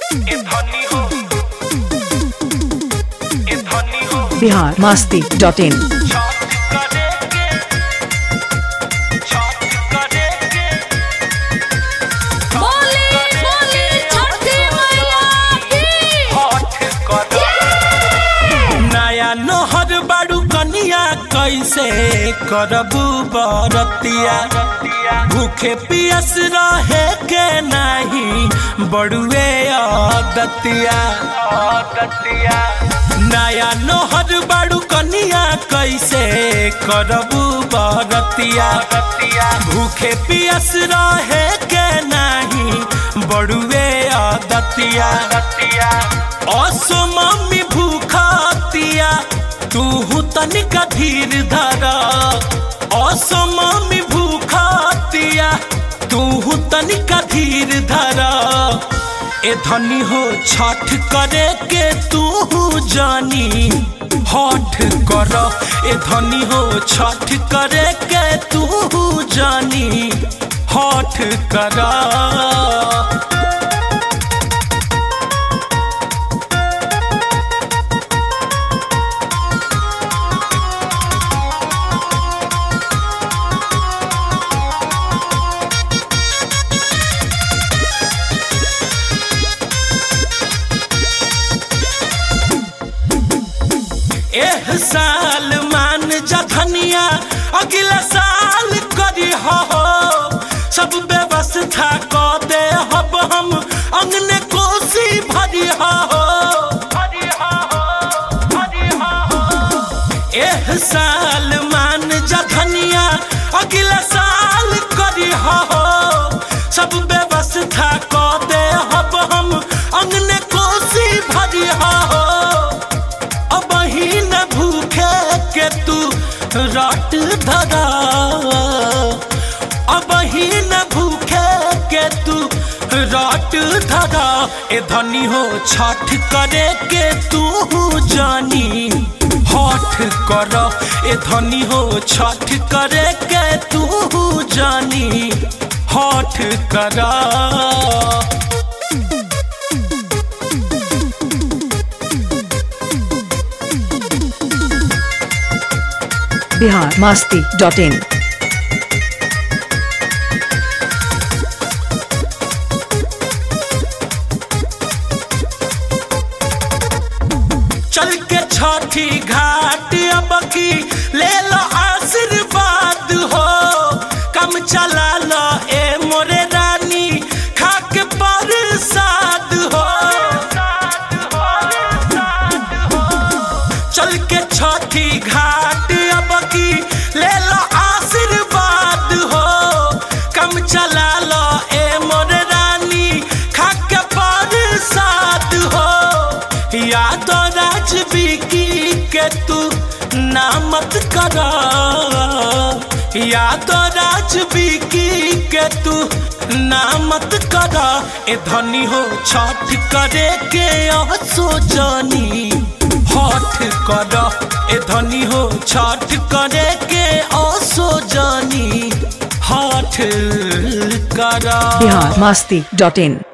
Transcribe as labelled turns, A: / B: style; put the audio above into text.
A: ए धनी हो ए धनी हो
B: बिहार मस्ती डॉट इन
A: छठ करे के छठ करे के
C: बोली बोली छठी मैया की
A: हठ कर नया नहर बाड़ू कनिया कैसे करबू बरतिया भूखे पियस रहे के नहीं बड़ुए आदतिया आदतिया नया नहर बाड़ू कनिया कैसे करबू बरतिया भूखे पियस रहे के नहीं बड़ुए आदतिया असो मम्मी भूखातिया तू तनिका धीर धरा असो मम्मी भूखातिया तू तनिका धीर धरा ए धनी हो छठ करे के तू जानी हठ कर ए धनी हो छठ करे के तू जानी हठ करा एह साल मान जा धनिया अगला साल करी हो सब व्यवस्था क दे हब हम अंगने कोसी भरी हो एह साल मान जा धनिया अगला साल करी हो सब व्यवस्था क दे हब हम अंगने कोसी भरी हो अब ही न भूखे के तू रात धरा अब ही न भूखे के तू रात धरा ए धनी हो छठ करे के तू जानी हठ कर ए धनी हो छठ करे के तू जानी हठ करा
B: बिहार मस्ती डॉट इन
A: चल के छठी घाट अब की ले लो आशीर्वाद हो कम चला लो ए मोरे रानी खा के प्रसाद हो चल के छठी घाट अब की ले लो आशीर्वाद हो कम चला लो ए मोरे रानी खा के प्रसाद हो याद राज बिकी के तू नामत करा याद राज बिकी के तू नामत करा ए धनी हो छठ करे के असो जानी हठ कर ए धनी हो छठ करे के असो जानी हठ करा
B: बिहार मस्ती डॉट इन